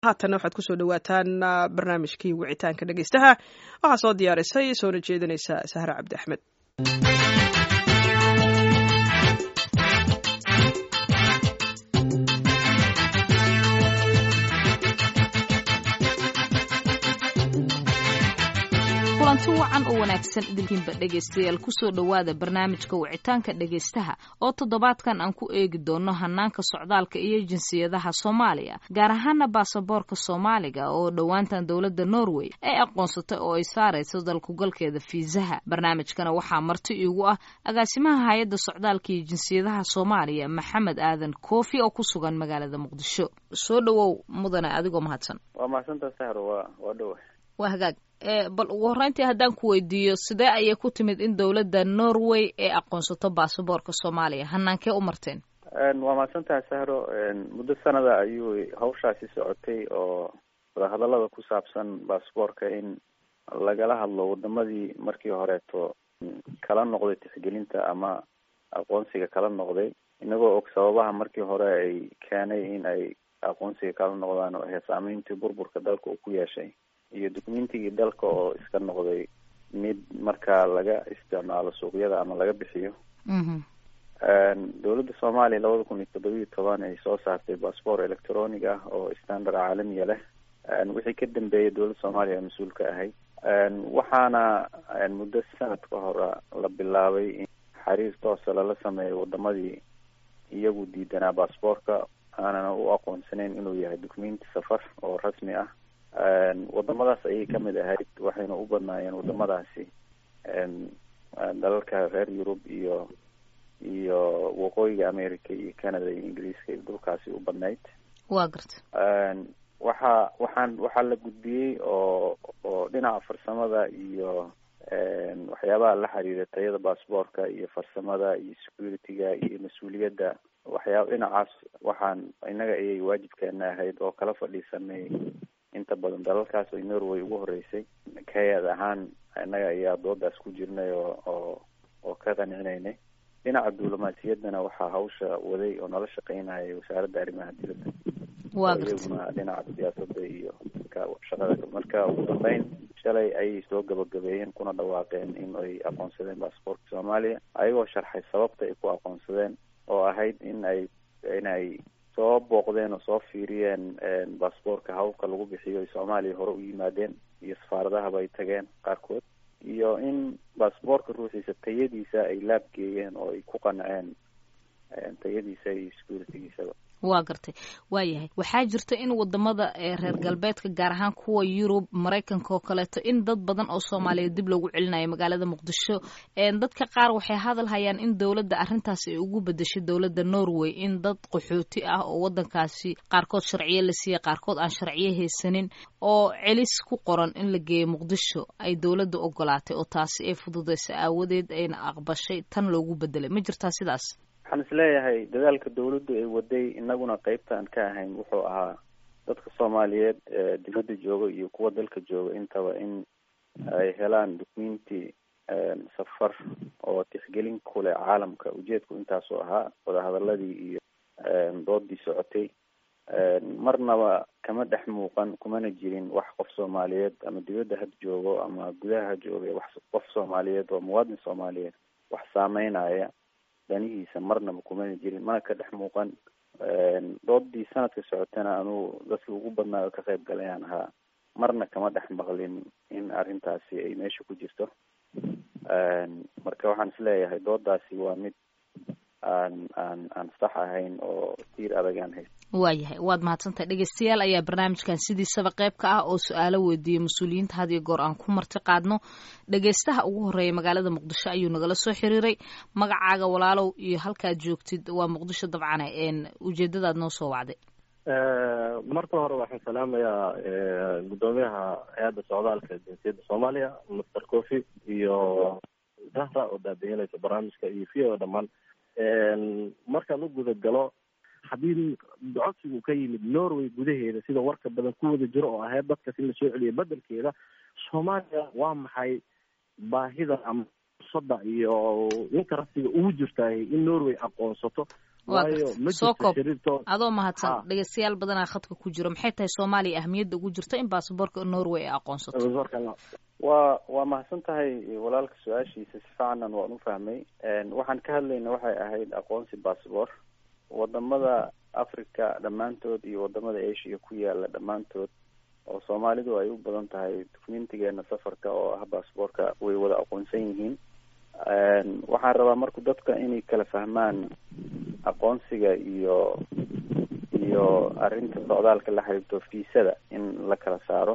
haatanna waxaad kusoo dhawaataan barnaamijkii wicitaanka dhegeystaha waxaa soo diyaarisay soona jeedinaysa sahra cabdi axmed kulanti wacan oo wanaagsan idinkiinba dhegaystayaal kusoo dhowaada barnaamijka wicitaanka dhegaystaha oo toddobaadkan aan ku eegi doono hanaanka socdaalka iyo jinsiyadaha soomaaliya gaar ahaana baasaboorka soomaaliga oo dhowaantan dowladda norway ay aqoonsatay oo ay saarayso dalkugalkeeda fiisaha barnaamijkana waxaa marti iigu ah agaasimaha hay-adda socdaalka iyo jinsiyadaha soomaaliya maxamed aadan koofi oo ku sugan magaalada muqdisho soo dhowow mudane adigoo mahadsan waa mahadsantaa sahro waa waa dhowa waa hagaag bal ugu horreyntii haddaan ku weydiiyo sidee ayay ku timid in dowladda norway ay aqoonsato baasaboorka soomaaliya hanaankee u marteen waa mahadsantaha sahro muddo sanada ayuu hawshaasi socotay oo wadahadalada ku saabsan baasaboorka in lagala hadlo wadamadii markii horeeto kala noqday tixgelinta ama aqoonsiga kala noqday inagoo og sababaha markii hore ay keenay in ay aqoonsiga kala noqdaan oo ahayd saameyntii burburka dalka uu ku yeeshay iyo dukumentigii dalka oo iska noqday mid markaa laga isticmaalo suuqyada ama laga bixiyo dowladda soomaaliya labada kun iyo toddobiyo toban ay soo saartay bassbort electronic ah oo standard caalamiya leh wixii ka dambeeyay dowladda soomaaliya mas-uul ka ahayd waxaana muddo sanad ka hore la bilaabay in xiriir toosa lala sameeyo wadamadii iyagu diidanaa bassboortka aanana u aqoonsaneyn inuu yahay documenti safar oo rasmi ah wadamadaas ayay kamid ahayd waxayna u badnaayeen wadamadaasi dalalka reer yurub iyo iyo waqooyiga america iyo canada iyo ingiriiska iyo dhulkaasi u badnayd wa garta waxa waxaan waxaa la gudbiyey oo oo dhinaca farsamada iyo waxyaabaha la xiriira tayada bassboortka iyo farsamada iyo security-ga iyo mas-uuliyadda waxyaaba dhinacaas waxaan inaga ayay waajibkeena ahayd oo kala fadhiisanay inta badan dalalkaas ay norway ugu horeysay hay-ad ahaan innaga ayaa doodaas ku jirnay oo oo oo ka qancinaynay dhinaca diblomaasiyaddana waxaa hawsha waday oo nala shaqeynayay wasaaradda arrimaha dibadda wa iyaguna dhinaca siyaasadda iyo ka shaqada marka ugu dambeyn shalay ayay soo gabagabeeyeen kuna dhawaaqeen in ay aqoonsadeen baasboortka soomaaliya ayagoo sharxay sababta ay ku aqoonsadeen oo ahayd in ay in ay soo booqdeen oo soo fiiriyeen bassboortka hawlka lagu bixiyo ay soomaaliya hore u yimaadeen iyo safaaradahaba ay tageen qaarkood iyo in bassboortka ruuxiisa tayadiisa ay laabgeeyeen oo ay ku qanceen tayadiisa iyo securitigiisaba waa gartay waayahay waxaa jirta in wadamada reer galbeedka gaar ahaan kuwa yurub maraykanka oo kaleeto in dad badan oo soomaaliyeed dib loogu celinayo magaalada muqdisho dadka qaar waxay hadal hayaan in dowladda arrintaasi ay ugu bedeshay dowladda norway in dad qaxooti ah oo wadankaasi qaarkood sharciyo la siiyey qaarkood aan sharciyo haysanin oo celis ku qoran in la geeyo muqdisho ay dowladda ogolaatay oo taasi ay fududeysa aawadeed ayna aqbashay tan loogu bedelay ma jirtaa sidaas waxaan is leeyahay dadaalka dawladdu ay waday inaguna qeybtaan ka ahayn wuxuu ahaa dadka soomaaliyeed dibadda jooga iyo kuwa dalka jooga intaba in ay helaan documenti safar oo tixgelin ku leh caalamka ujeedku intaasoo ahaa wadahadaladii iyo doodii socotay marnaba kama dhex muuqan kumana jirin wax qof soomaaliyeed ama dibadda had joogo ama gudaha ha jooga wax qof soomaaliyeed oo muwaadin soomaaliyeed wax saameynaya danihiisa marnaba kumana jirin mana ka dhex muuqan doodii sanadka socotana anuu dadkii ugu badnaayo ka qayb galayaan ahaa marna kama dhex maqlin in arrintaasi ay meesha ku jirto marka waxaan isleeyahay doodaasi waa mid aan aan aan sax ahayn oo tiir adag aan hayst waayahay waad mahadsantahay dhegeystayaal ayaa barnaamijkan sidiisaba qayb ka ah oo su-aalo weydiiyey mas-uuliyiinta had iyo goor aan ku marti qaadno dhegeystaha ugu horreeya magaalada muqdisho ayuu nagala soo xiriiray magacaaga walaalow iyo halkaad joogtid waa muqdisho dabcane ujeedadaad noo soo wacday marka hore waxaan salaamayaa guddoomiyaha hay-adda socdaalka jinsiyadda soomaaliya master cofi iyo zahra oo daabihinaysa barnaamijka iyo v o dhammaan markaan u guda galo haddii codsigu ka yimid norway gudaheeda sida warka badan ku wada jiro oo ahayd dadkas in la soo celiyo bedelkeeda soomaaliya waa maxay baahida ama fursada iyo ninka rasiga ugu jirtaay in norway aqoonsato waayo ma soo jirto koob shariirto adoo mahadsan Ha. dhegeystayaal badanaa khadka ku jiro maxay tahay soomaaliya ahmiyadda ugu jirto in baasaboorka norway ay aqoonsato waa waa mahadsan tahay walaalka su-aashiisa si fiicanan waan u fahmay waxaan ka hadlayna waxay ahayd aqoonsi bassabor wadamada africa dhammaantood iyo wadamada asia ku yaala dhammaantood oo soomaalidu ay u badan tahay documentigeena safarka oo ah bassborka way wada aqoonsan yihiin waxaan rabaa marku dadka inay kala fahmaan aqoonsiga iyo iyo arrinta socdaalka la xiriirto fiisada in la kala saaro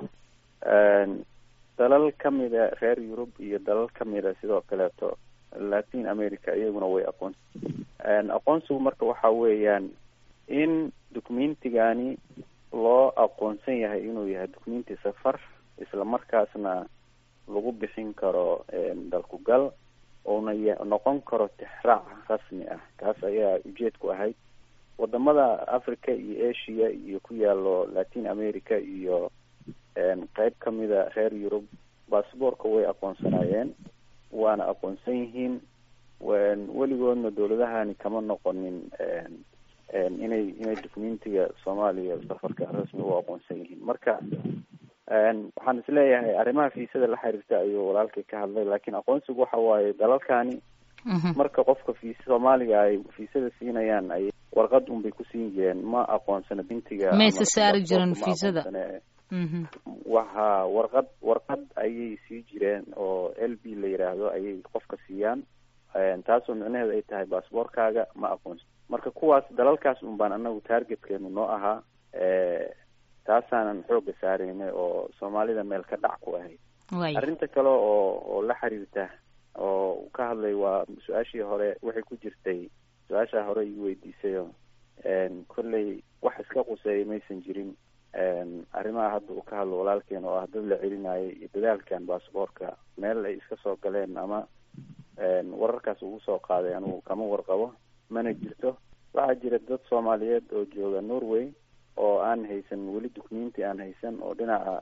dalal kamida reer yurub iyo dalal kamida sidoo kaleeto latin america iyaguna way aqoonsi aqoonsigu marka waxa weeyaan in documentigani loo aqoonsan yahay inuu yahay documenti safar isla markaasna lagu bixin karo dalku gal oona ya- noqon karo tixraac rasmi ah kaas ayaa ujeedku ahayd wadamada africa iyo asia iyo ku yaalo latin america iyo qeyb kamida reer yurub bassbortka way aqoonsanayeen waana aqoonsan yihiin weligoodna dowladahani kama noqonin inay inay documentiga soomaaliya safarka rasmi u aqoonsan yihiin marka waxaan isleeyahay arrimaha fiisada la xiriirta ayuu walaalkay ka hadlay laakiin aqoonsigu waxa waaye dalalkani marka qofka fiisa soomaaliga ay fiisada siinayaan ay warqad unbay ku siin jireen ma aqoonsana bintiga Mayse ama saari jirin ma fiisada. aqoonsane. Mhm. waxa warqad warqad ayay sii jireen oo l b la yiraahdo ayay qofka siiyaan taasoo micnaheedu ay tahay baasboorkaaga ma aqoonsan marka kuwaas dalalkaas un baan anagu targetkeenu noo ahaa taasaanan xooga saaraynay oo soomaalida meel ka dhac ku ahayd waaya arrinta kale oo oo la xiriirta oo uu ka hadlay waa su-aashii hore waxay ku jirtay su-aashaa hore ii weydiisayo kolley wax iska quseeya maysan jirin arrimaha hadda uu ka hadlo walaalkeen oo ah dad la celinayay iyo dadaalkan baasboorka meel ay iska soo galeen ama wararkaas ugu soo qaaday anigu kama warqabo mana jirto waxaa jira dad soomaaliyeed oo jooga norway oo aan haysan weli documenti aan haysan oo dhinaca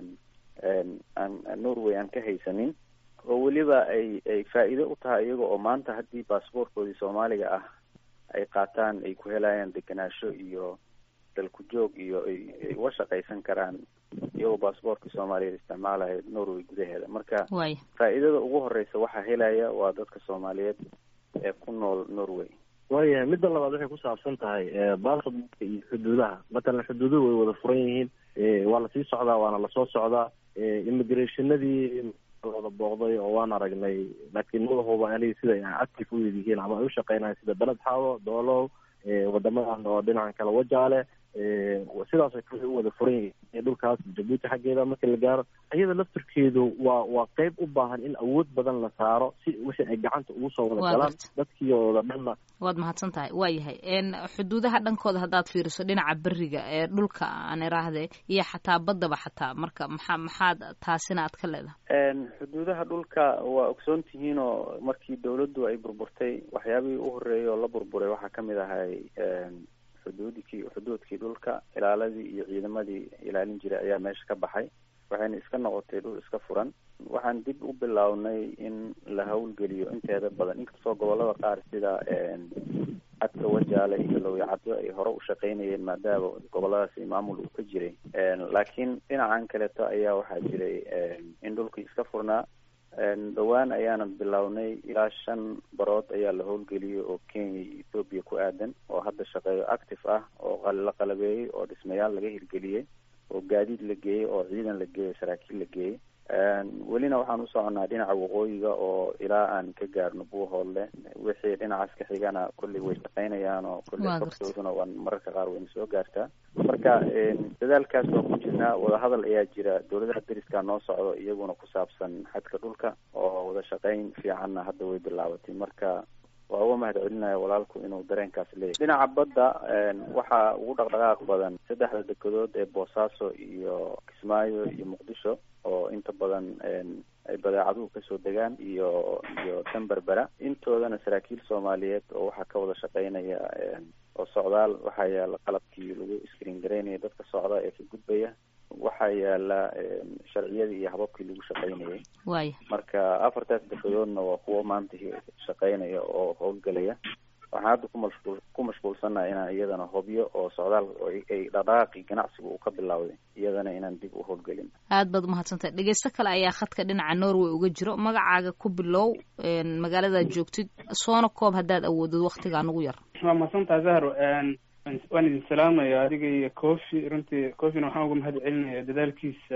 aan norway aan ka haysanin oo weliba ay ay faa'iido u tahay iyaga oo maanta haddii baasboorkoodii soomaaliga ah ay qaataan ay ku helayaan degenaansho iyo dalku joog iyo ay ay uga shaqaysan karaan iyagoo baasboorkii soomaaliyeed isticmaalaya norway gudaheeda marka waaya faa'iidada ugu horeysa waxaa helaya waa dadka soomaaliyeed ee ku nool norway waayahay midda labaad waxay ku saabsan tahay baasaboorka iyo xuduudaha matalan xuduuduhu way wada furan yihiin waa lasii socdaa waana lasoo socdaa immigrationadii wada booqday oo waan aragnay laakiin madaxuba aniga sida ay active u yihiin ama ay u shaqeynayan sida beled xaawo doolow wadamadan oo dhinacan kale wajaale sidaasoo kale u wada furan yihiin dhulkaas jabuuti xaggeeda marka la gaaro iyada laftirkeedu waa waa qeyb u baahan in awood badan la saaro si wixii ay gacanta ugu soo wada Waa galaan garta. dadkiiooda dhanna waad mahadsan tahay waayahay n xuduudaha dhankooda haddaad fiiriso dhinaca beriga ee dhulka aan iraahde iyo xataa baddaba xataa marka maxaa maxaad taasina aad ka leedahay xuduudaha dhulka waa ogsoon tihiin oo markii dawladdu ay burburtay waxyaabihii u horreeyay oo la burburay waxaa kamid ahay xuduudkii xuduudkii dhulka ilaaladii iyo ciidamadii ilaalin jiray ayaa meesha ka baxay waxayna iska noqotay dhul iska furan waxaan dib u bilownay in la hawlgeliyo inteeda badan inkastoo gobolada qaar sida cadka wajaale iyo lowyacadyo ay hore u shaqeynayeen maadaama goboladaasi maamul uu ka jiray laakiin dhinacan kaleeto ayaa waxaa jiray in dhulkii iska furnaa dhowaan ayaanan bilownay ilaa shan barood ayaa la howlgeliyey oo kenya iyo ethoobiya ku aadan oo hadda shaqeeyo active ah oo qal- la qalabeeyey oo dhismayaal laga hirgeliyey oo gaadiid la geeyey oo ciidan la geeyey saraakiil la geeyey welina waxaan u soconaa dhinaca waqooyiga oo ilaa aan ka gaarno buuhoodle wixii dhinacaas ka xigana kolley way shaqeynayaan oo kolley Waa gartay. kortooduna waan mararka qaar wayna soo gaartaa marka dadaalkaas waa ku jirnaa wadahadal ayaa jira dowladaha deriska noo socdo iyaguna ku saabsan xadka dhulka oo wada shaqeyn fiicanna hadda way bilaabatay marka waa uga mahad celinaya walaalku inuu dareenkaas leeyahay dhinaca badda waxaa ugu dhaqdhaqaaq badan saddexda dekedood ee boosaaso iyo kismaayo iyo muqdisho oo inta badan ay badeecaduhu kasoo degaan iyo iyo tanberbera intoodana saraakiil soomaaliyeed oo waxaa ka wada shaqeynaya oo socdaal waxaa yaala qalabkii lagu screen garaynaya dadka socda ee ka gudbaya waxaa yaala sharciyadii iyo hababkii lagu shaqeynayay waaya marka afartaas dekedoodna waa kuwo maanta shaqeynaya oo howlgelaya waxaan hadda ku mashquul ku mashquulsannaha inaan iyadana hobyo oo socdaal ay dhaqdhaqaaqii ganacsiga uu ka bilowday iyadana inaan dib u howlgelin aad baad umahadsantahay dhegeysto kale ayaa khadka dhinaca norway uga jiro magacaaga ku bilow magaaladaad joogtid soona koob haddaad awoodid waktigaa nugu yar waa mahadsantaha zahro waan idin salaamaya adiga iyo cofi runtii cofina waxaan uga mahad celinaya dadaalkiisa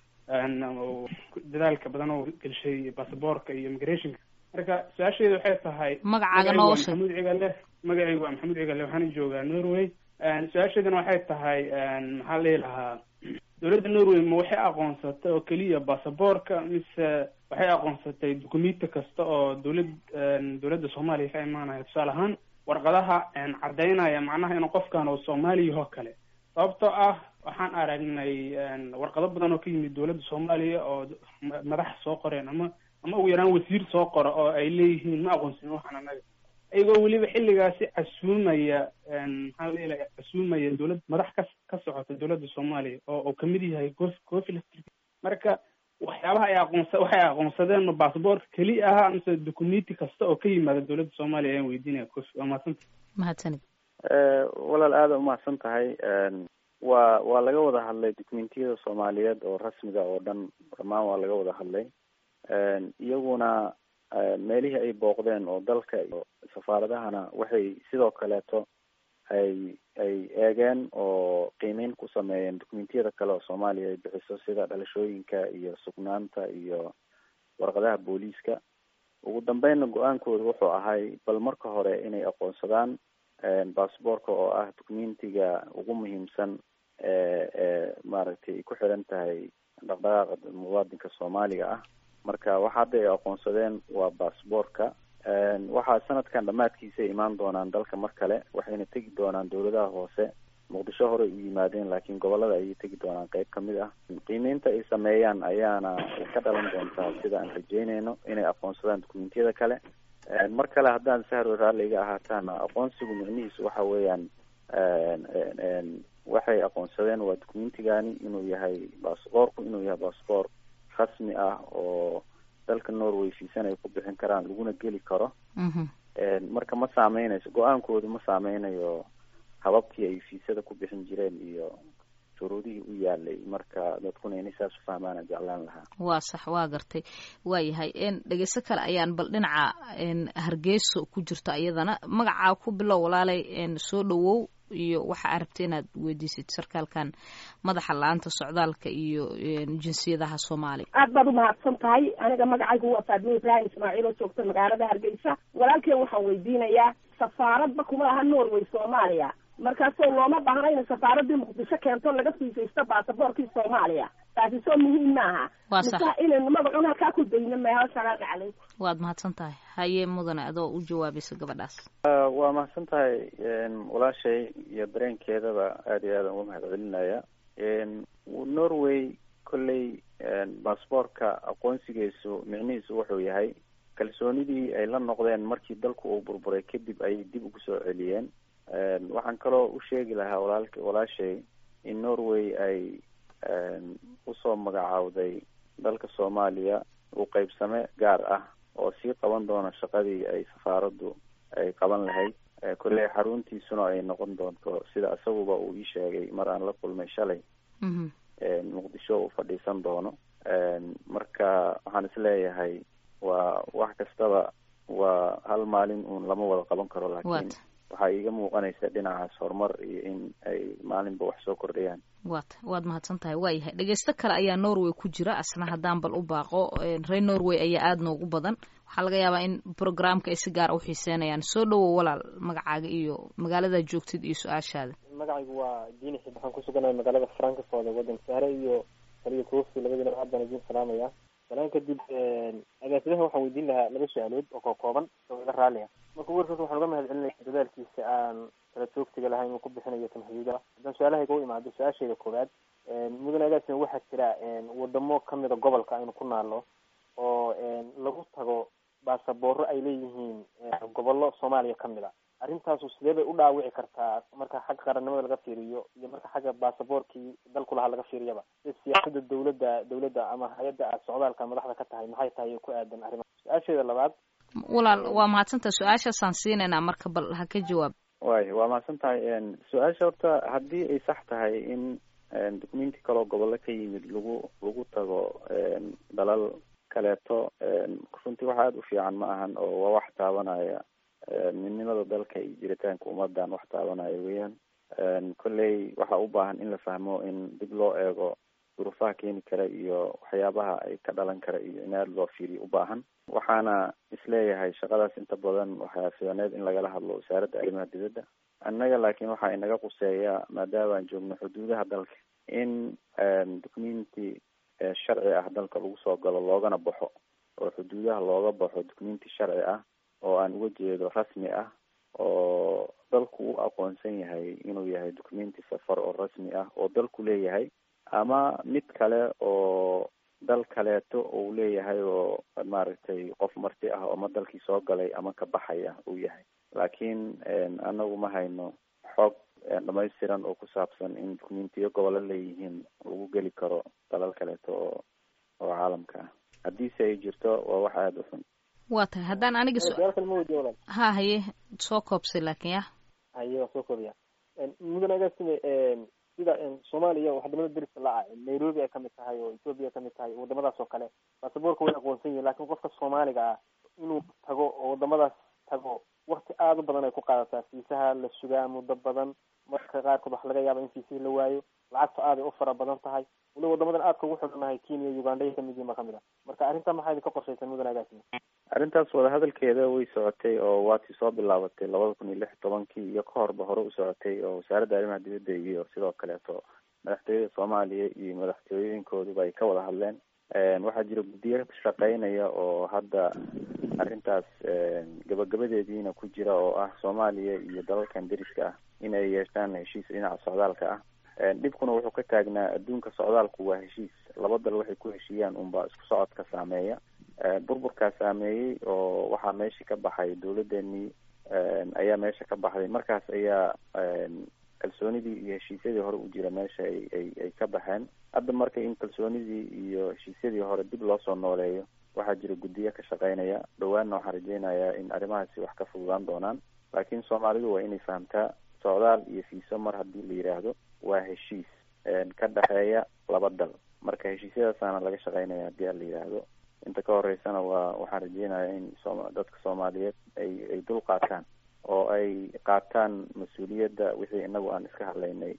dadaalka badan oo gelshay basaboorka iyo immigrationka marka su-aasheedu waxay tahay magacaaga noo sheeg maxamuud cigale magacaygu waa maxamuud cigale waxaana joogaa norway su-aasheeduna waxay tahay maxaa la dhihi lahaa dowladda norway ma waxay aqoonsatay oo keliya basaboorka mise waxay aqoonsatay dukumenti kasta oo dowlad dowladda soomaaliya ka imaanaya tusaale ahaan warqadaha caddaynaya macnaha inuu qofkan oo soomaaliya oo kale sababtoo ah waxaan aragnay warqado badan oo ka yimid dowladda soomaaliya oo madax soo qoreen ama ama ugu yaraan wasiir soo qora oo ay leeyihiin ma aqoonsin waxaan anaga iyagoo weliba xilligaasi casuumaya maxaa la ilaha casuumaya dowlad madax ka ka socota dowladda soomaaliya oo uu kamid yahay cof cofi marka waxyaabaha ay aqoonsa waxay aqoonsadeen ma basaboorka keliya ahaa mise documenti kasta oo ka yimaada dowladda soomaaliya ayaan weydiinaya cofi waa mahadsanta mahadsanid walaal aada umahadsan tahay waa waa laga wada hadlay documentiyada soomaaliyeed oo rasmiga oo dhan dhammaan waa laga wada hadlay iyaguna meelihii ay booqdeen oo dalka iyo safaaradahana waxay sidoo kaleeto ay ay eegeen oo qiimeyn ku sameeyeen documentiyada kale oo soomaaliya ay bixiso sida dhalashooyinka iyo sugnaanta iyo warqadaha booliiska ugu dambeynna go-aankooda wuxuu ahay bal marka hore inay aqoonsadaan basaboorka oo ah documentiga ugu muhiimsan ee ee maaragtay ay ku xiran tahay dhaqdhaqaaqa muwaadinka soomaaliga ah marka waxa hadda ay aqoonsadeen waa basaboorka waxaa sanadkan dhammaadkiisa imaan doonaan dalka mar kale waxayna tegi doonaan dowladaha hoose muqdisho horey u yimaadeen laakiin gobolada ayay tegi doonaan qeyb kamid ah qiimeynta ay sameeyaan ayaana ka dhalan doontaa sida aan rajeyneyno inay aqoonsadaan dokumentiyada kale mar kale haddaan sahro raalliga ahaataana aqoonsigu micnihiisu waxa weeyaan waxay aqoonsadeen waa documentigani inuu yahay basaboorku inuu yahay basaboor rasmi ah oo dalka norway fiisan ay ku bixin karaan laguna geli karo marka ma saameynayso go-aankoodu ma saameynayo hababkii ay fiisada ku bixin jireen iyo shuruudihii u yaalay marka dadkuna inay saas u fahmaana jeclaan lahaa waa sax waa gartay waa yahay dhegeyso kale ayaan bal dhinaca hargeyso ku jirto iyadana magacaa ku bilow walaalay soo dhawow iyo waxa aa rabta inaad weydiisid sarkaalkan madaxa la-aanta socdaalka iyo jinsiyadaha soomaaliya aad baad umahadsan tahay aniga magacaygu waa faadmo ibraahim ismaaciil oo joogta magaalada hargeysa walaalkeen waxaan weydiinayaa safaaradba kuma laha norway soomaaliya markaasoo looma baahna inay safaaradii muqdisho keento laga fiisaysto baasaboorkii soomaaliya taasi soo muhiim maaha waa sax mise inaynu magacun halkaa ku dayno maha salaamu calaykum waad mahadsan tahay haye mudane adoo u jawaabaysa gabadhaas waa mahadsan tahay walaashay iyo dareenkeedaba aada iyo aadaan uga mahad celinaya norway kolley basaboorka aqoonsigiisu micnihiisu wuxuu yahay kalsoonidii ay la noqdeen markii dalku uu burburay kadib ayay dib ugu soo celiyeen waxaan kaloo u sheegi lahaa walaalk walaashay in norway ay usoo magacaawday dalka soomaaliya uu qeybsame gaar ah oo sii qaban doona shaqadii ay safaaraddu ay qaban lahayd kolley xaruntiisuna ay noqon doonto sida isaguba uu ii sheegay mar aan la kulmay shalay muqdisho uu fadhiisan doono marka waxaan isleeyahay waa wax kastaba waa hal maalin uun lama wada qaban karo laakiin waxaa iiga muuqanaysa dhinacaas horumar iyo in ay maalinba wax soo kordhayaan wat waad mahadsan tahay waa yahay dhegeysto kale ayaa norway ku jira asna haddaan bal u baaqo reer norway ayaa aada noogu badan waxaa laga yaabaa in programka ay si gaara uxiiseenayaan soo dhawow walaal magacaaga iyo magaalada joogtid iyo su-aashaada magacaygu waa diini xib waxaan kusugannahay magaalada frankfort ee waddanka sahre iyo taliya kofi labadiina aad baan idiin salaamaya salaan kadib agaasimaha waxaan weydiin lahaa laba su-aalood oo koo kooban oo iga raalliya marka ugu horreysa waxaan uga mahad celinaya dadaalkiisa aan kala joogtiga lahayn uu ku bixinayo tamxiidaha haddaan su-aalahayga u imaado su-aashayda koowaad mudane agaasima waxaa jira wadamo kamida gobolka aynu ku naalno oo lagu tago baasabooro ay leeyihiin gobollo soomaaliya kamid a arrintaasu sidee bay u dhaawici kartaa marka xagga qarannimada laga fiiriyo iyo marka xagga baasaboorkii dalku lahaa laga fiiriyaba sida siyaasada dawladda dawladda ama hay-adda aad socdaalka madaxda ka tahay maxay tahay ku aadan arrimaha su-aasheeda labaad walaal waa mahadsantaha su-aashaasaan siinaynaa marka bal ha ka jawaab way waa mahadsan tahay su-aasha horta haddii ay sax tahay in documenti kaloo gobollo ka yimid lagu lagu tago dalal kaleeto runtii wax aada u fiican ma ahan oo waa wax taabanaya midnimada dalka iyo jiritaanka ummadan wax taabanaya weeyaan kolley waxaa u baahan in la fahmo in dib loo eego duruufaha keeni kara iyo waxyaabaha ay ka dhalan kara iyo in aada loo fiiriyo u baahan waxaana isleeyahay shaqadaas inta badan waxaa fiicneed in lagala hadlo wasaaradda arrimaha dibadda annaga laakiin waxaa inaga quseeya maadaama aan joogno xuduudaha dalka in documenti sharci ah dalka lagu soo galo loogana baxo oo xuduudaha looga baxo documenti sharci ah oo aan uga jeedo rasmi ah oo dalku u aqoonsan yahay inuu yahay documenti safar oo rasmi ah oo dalku leeyahay ama mid kale oo dal kaleeto uu leeyahay oo maaragtay qof marti ah oo ama dalkii soo galay ama ka baxaya uu yahay laakiin anagu ma hayno xoog dhamaystiran oo ku saabsan in documentiyo gobollo leeyihiin lagu geli karo dalal kaleeto oo oo caalamka ah haddiise ay jirto waa wax aada u xun waa tahay haddaan aniga su-aal kale ma weydiiya walaal ha haye soo koobsay laakiin ya haye waa soo koobiya mudan agaasime sida soomaaliya wadamada deriska la-a nairobi ay kamid tahay oo ethoopia ay kamid tahay wadamadaas oo kale basaboorka way aqoonsan yihin lakin qofka soomaaliga ah inuu tago oo wadamadaas tago wakti aada u badan ay ku qaadataa fiisaha la sugaa muddo badan marka qaarkood waxa laga yaaba in fiisihii la waayo lacagta aaday u fara badan tahay waliba wadamadan aadka ugu xidhannahay kenya uganda ay kamid yihin ba kamid ah marka arrinta maxaa idinka qorshaysan mudan agaasime arrintaas wadahadalkeeda way socotay oo waatii soo bilaabatay labada kun iyo lix tobankii iyo ka horba hore u socotay oo wasaaradda arrimaha dibadda iyo sidoo kaleeto madaxtooyada soomaaliya iyo madaxtooyooyinkooduba ay ka wada hadleen waxaa jira guddiyo shaqeynaya oo hadda arrintaas gabagabadeediina ku jira oo ah soomaaliya iyo dalalkan deriska ah in ay yeeshaan heshiis dhinaca socdaalka ah dhibkuna wuxuu ka taagnaa adduunka socdaalku waa heshiis laba dal waxay ku heshiiyaan unbaa isku socodka saameeya burburkaa saameeyey oo waxaa meesha ka baxay dawladeenii ayaa meesha ka baxday markaas ayaa kalsoonidii iyo heshiisyadii hore u jira meesha ay ay ay ka baxeen hadda marka in kalsoonidii iyo heshiisyadii hore dib loo soo nooleeyo waxaa jira guddiyo ka shaqeynaya dhawaanna waxaan rajeynayaa in arrimahaasi wax ka fududaan doonaan laakiin soomaalidu waa inay fahamtaa socdaal iyo fiiso mar haddii la yidhaahdo waa heshiis ka dhexeeya laba dal marka heshiisyadaasaana laga shaqeynaya haddii a la yidhaahdo inta ka horeysana waa waxaan rajeynayaa in so dadka soomaaliyeed ay ay dul qaataan oo ay qaataan mas-uuliyadda wixii inagu aan iska hadlaynay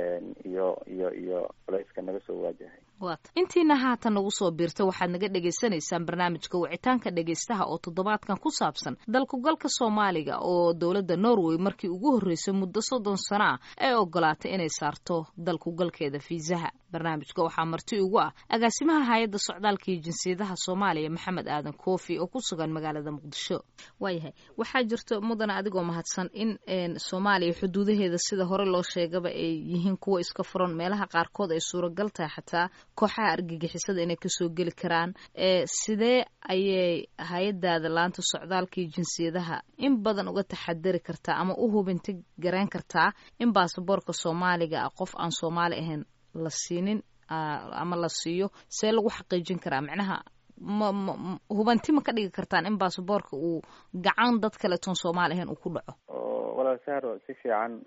iyo iyo iyo culayska naga soo waajahay waata intiina haatan nagu soo biirta waxaad naga dhagaysanaysaan barnaamijka wicitaanka dhegaystaha oo toddobaadkan ku saabsan dalkugalka soomaaliga oo dowladda norway markii ugu horreysay muddo soddon sano ah ay ogolaatay inay saarto dalkugalkeeda fiisaha barnaamijka waxaa marti ugu ah agaasimaha hay-adda socdaalka iyo jinsiyadaha soomaaliya maxamed aadan koofi oo ku sugan magaalada muqdisho waayahay waxaa jirto mudana adigoo mahadsan in soomaaliya xuduudaheeda sida hore loo sheegaba ay yihiin kuwa iska furan meelaha qaarkood ay suuragal tahay xataa kooxaha argagixisada inay kasoo geli karaan sidee ayay hay-adaada laanta socdaalka iyo jinsiyadaha in badan uga taxadari kartaa ama u hubinti garayn kartaa in baasaboorka soomaaliga ah qof aan soomaali ahayn la siinin ama la siiyo see lagu xaqiijin karaa macnaha ma ma hubanti ma ka dhigi kartaan in baasaboorka uu gacan dad kaleetoon soomaali ahayn uu ku dhaco walaal sahro si fiican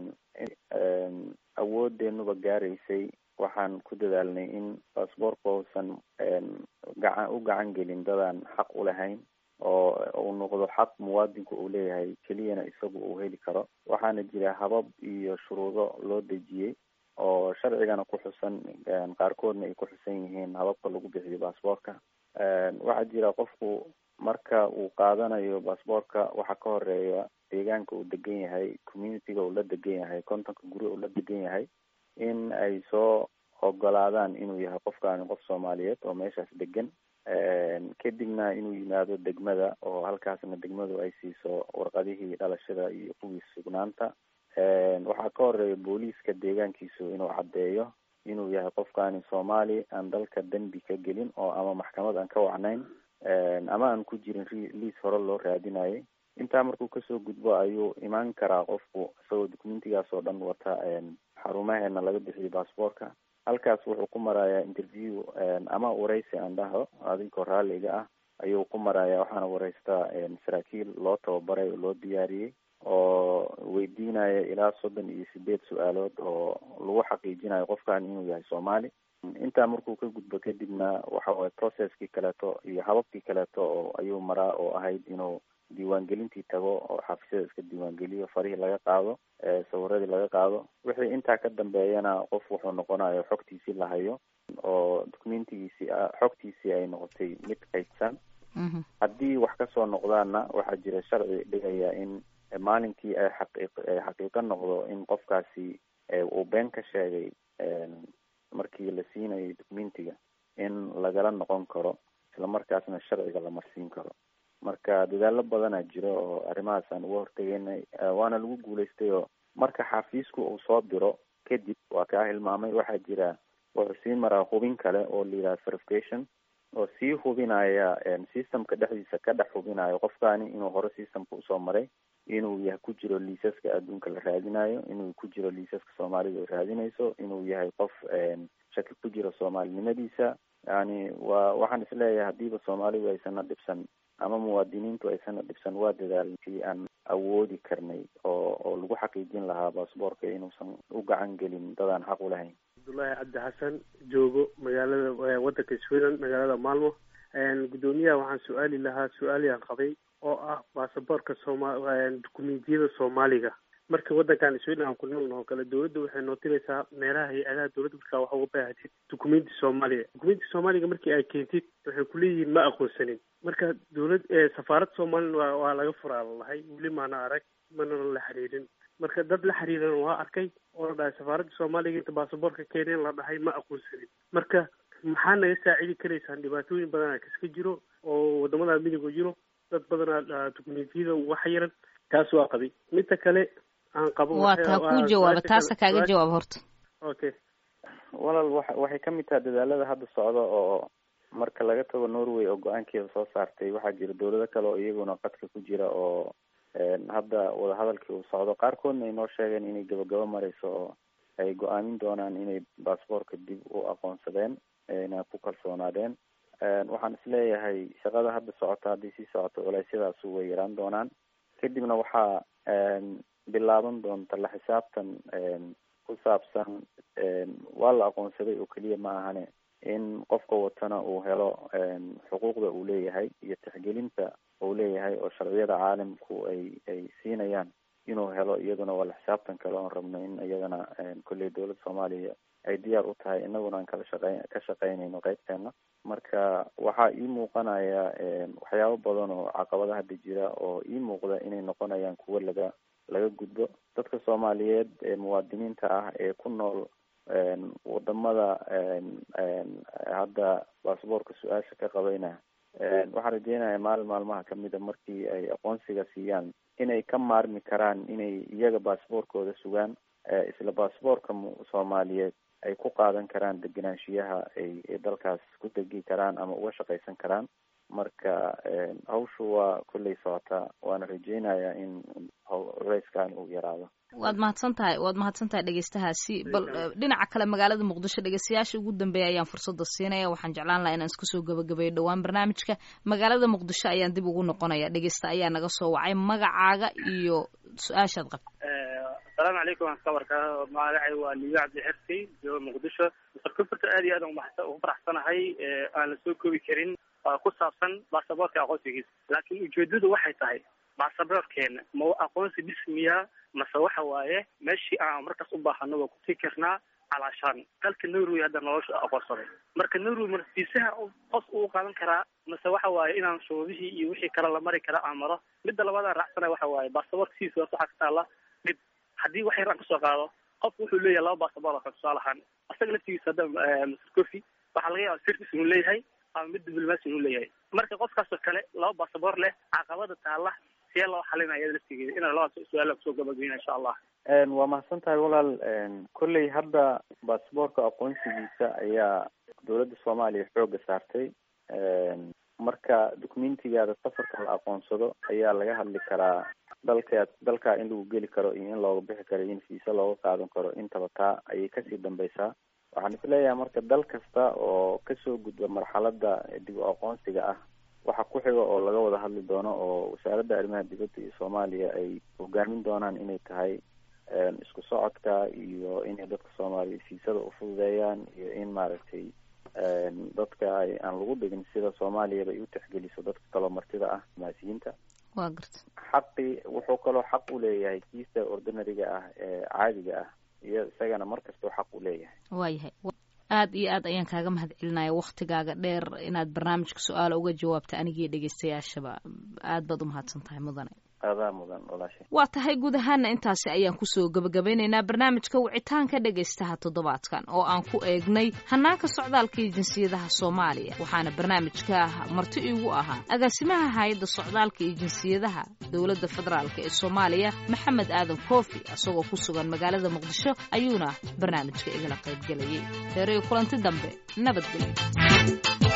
awoodeenuba gaaraysay waxaan ku dadaalnay in baasboorka uusan gacan u gacan gelin dadaan xaq u lahayn oo uu noqdo xaq muwaadinku uu leeyahay keliyana isagu uu heli karo waxaana jira habab iyo shuruudo loo dejiyey oo sharcigana ku xusan qaarkoodna ay ku xusan yihiin hababka lagu bixiyo baasboorka waxaa jira qofku marka uu qaadanayo baasboorka waxaa ka horeeya deegaanka uu degan yahay communityga uu la degan yahay kontonka guri uu la degan yahay in ay soo ogolaadaan inuu yahay qofkaani qof soomaaliyeed oo meeshaas degan kadibna inuu yimaado degmada oo halkaasna degmadu ay siiso warqadihii dhalashada iyo kuwii sugnaanta waxaa ka horeeya booliiska deegaankiisu inuu caddeeyo inuu yahay qofkaani soomaali aan dalka dembi ka gelin oo ama maxkamad aan ka wacnayn ama aan ku jirin liis hore loo raadinayay intaa markuu kasoo gudbo ayuu imaan karaa qofku isagoo documentigaas oo dhan wata xarumaheena laga bixiyo baasboorka halkaas wuxuu ku marayaa interview ama wareysi aan dhaho adinkoo raalliga ah ayuu ku maraya waxaana wareystaa saraakiil loo tababaray oo loo diyaariyey oo weydiinaya ilaa soddon iyo sideed su-aalood oo lagu xaqiijinayo qofkan inuu yahay soomaali intaa markuu ka gudbo kadibna waxa waye processkii kaleeto iyo hababkii kaleeto oo ayuu maraa oo ahayd inuu diiwaangelintii tago oo xafisyada iska diiwaangeliyo farihii laga qaado sawiradii laga qaado wixii intaa ka dambeeyana qof wuxuu noqonayo xogtiisii la hayo oo documentigiisii xogtiisii ay noqotay mid kaydsan haddii wax kasoo noqdaana waxaa jira sharci dhigaya in maalinkii ay xaqiiq xaqiiqo noqdo in qofkaasi uu been ka sheegay markii la siinayay documentiga in lagala noqon karo islamarkaasna sharciga la marsiin karo marka dadaalo badanaa jiro oo arrimahaasaan uga hortegeynay waana lagu guulaystay oo marka xafiisku uu soo diro kadib waa kaa hilmaamay waxaa jira wuxuu sii maraa hubin kale oo la yidhaha verification oo sii hubinaya systemka dhexdiisa ka dhex hubinayo qofkaani inuu hore systemka usoo maray inuu yahay ku jiro liisaska adduunka la raadinayo inuu ku jiro liisaska soomaalida ay raadinayso inuu yahay qof shaki ku jiro soomaalinimadiisa yani waa waxaan isleeyahay hadiiba soomaalidu aysana dhibsan ama muwaadiniintu aysana dhibsan waa dadaalkii aan awoodi karnay oo oo lagu xaqiijin lahaa baasboorka inuusan u gacan gelin dadaan xaq u lahayn cabdullaahi cabdi xasan joogo magaalada waddanka sweden magaalada maalmo guddoomiyaha waxaan su-aali lahaa su-aaliyaan qabay oo ah baasaboorka sooma dukumentiyada soomaaliga marka waddankan sweden aan ku noolna oo kale dawladda waxay nootinaysaa meelaha hay-adaha dawladda markaa waxa uga baahatid dukumenti soomaaliga dukumenti soomaaliga markii ay keentid waxay kuleeyihiin ma aqoonsanin marka dawlad safaarad soomalilan waa waa laga furaa lalahay weli maana arag mana la xiriirin marka dad la xiriiran waa arkay oo la dhahay safaaradda soomaaliga inta baasaboorka keeneen la dhahay ma aqoonsanin marka maxaa naga saacidi karaysaan dhibaatooyin badanaa kaska jiro oo wadamada midiga jiro dad badanaa dukumentiyada uga xayiran taas waa qabay midda kale aan qabo waa taa kuu jawaaba taasa kaaga jawaab horta okay walaal wa waxay kamid tahay dadaalada hadda socda oo marka laga tago norway oo go-aankeeda soo saartay waxaa jira dawlado kale oo iyaguna qadka ku jira oo hadda wadahadalkii uu socdo qaarkoodna ay noo sheegeen inay gabagabo mareyso oo ay go-aamin doonaan inay baasboorka dib u aqoonsadeen na ku kalsoonaadeen waxaan isleeyahay shaqada hadda socota haddii sii socoto culeysyadaasu way yaraan doonaan kadibna waxaa bilaaban doonta la xisaabtan ku saabsan waa la aqoonsaday oo keliya ma ahane in qofka watana uu helo xuquuqda uu leeyahay iyo tixgelinta uu leeyahay oo sharciyada caalamku ay ay siinayaan inuu helo iyaduna waa la xisaabtan kale oon rabno in iyadana kolley dawladda soomaaliya ay diyaar u tahay inaguna aan kala shaqey ka shaqeynayno qeybteena marka waxaa ii muuqanaya waxyaabo badan oo caqabada hadda jira oo ii muuqda inay noqonayaan kuwo laga laga gudbo dadka soomaaliyeed ee muwaadiniinta ah ee ku nool wadamada hadda baasboorka su-aasha ka qabayna waxaan rajeynaya maalin maalmaha kamida markii ay aqoonsiga siiyaan inay ka maarmi karaan inay iyaga baasboorkooda sugaan isla baasboorka soomaaliyeed ay ku qaadan karaan degenaanshiyaha ay dalkaas ku degi karaan ama uga shaqaysan karaan marka hawshu waa kolley socotaa waana rajeynayaa in culeyskan uu yaraado waad mahadsan tahay waad mahadsan tahay dhegeystahaasi bal dhinaca kale magaalada muqdisho dhegeystayaasha ugu dambeeya ayaan fursada siinaya waxaan jeclaan lahaa inaan isku soo gabagabeeyo dhowaan barnaamijka magaalada muqdisho ayaan dib ugu noqonaya dhegeysta ayaa naga soo wacay magacaaga iyo su-aashaad qabta asalaamu calaykum waan ka warkaa magacay waa liyo cabdi xirsi jooga muqdisho mr cufurta aad iyo aad ugu faraxsanahay aan la soo koobi karin ku saabsan baasaboorka aqoonsigiisa laakiin ujeedadu waxay tahay baasaboorkeena ma aqoonsi dhismiya mase waxa waaye meeshii aan markaas u baahano waa kutii karnaa calaashaan dalka norway hadda nolosha aqoonsaday marka norway marsiisaha qof uu qaadan karaa mase waxa waaye inaan shuruudihii iyo wixii kale la mari kara aan maro midda labaadaan raacsana waxa waaye baasaboorka sidiisa horta waxaa ka taala dhib haddii wax yar aan kasoo qaado qofku wuxuu leeyahay laba baasaboor oo kale tusaale ahaan asaga laftigiisa hadda mr coffy waxaa laga yaaba sirtis inuu leeyahay ama mid diblomaasi inuu leeyahay marka qofkaasoo kale laba baasaboor leh caqabada taala see loo xalinaya iyada laftigeeda inaan labada su-aal kusoo gabageyna insha allah waa mahadsan tahay walaal kolley hadda baasboorka aqoonsigiisa ayaa dawladda soomaaliya xooga saartay marka documentigaada safarka la aqoonsado ayaa laga hadli karaa dalka dalkaa in lagu geli karo iyo in looga bixi karo in fiisa looga qaadan karo intaba taa ayay kasii dambeysaa waxaan isleeyahay marka dal kasta oo kasoo gudba marxalada dib u aqoonsiga ah waxa ku xiga oo laga wada hadli doono oo wasaaradda arrimaha dibadda iyo soomaaliya ay hogaamin doonaan inay tahay isku socodka iyo inay dadka soomaaliya siisada ufududeeyaan iyo in maaragtay dadka ay aan lagu dhigin sida soomaaliyaba ay u tixgeliso dadka kaloo martida ah maasiyiinta waa garta xaqi wuxuu kaloo xaq u leeyahay kiista ordinariga ah ee caadiga ah iyo isagana mar kastoo xaq u leeyahay waayahay aad iyo aad ayaan kaaga mahad celinaya waktigaaga dheer inaad barnaamijka su-aala uga jawaabta anigii dhegeystayaashaba aad baad umahadsan tahay mudane adaa mudan walaashay waa tahay guud ahaana intaasi ayaan kusoo gabagabeynaynaa barnaamijka wicitaanka dhegaystaha toddobaadkan oo aan ku eegnay hanaanka socdaalka iyo jinsiyadaha soomaaliya waxaana barnaamijka marti iigu ahaa agaasimaha hay-adda socdaalka iyo jinsiyadaha dowladda federaalk ee soomaaliya maxamed aadan koofi isagoo ku sugan magaalada muqdisho ayuuna barnaamijka igala qaybgelayay heeray kulanti dambe nabadgelyo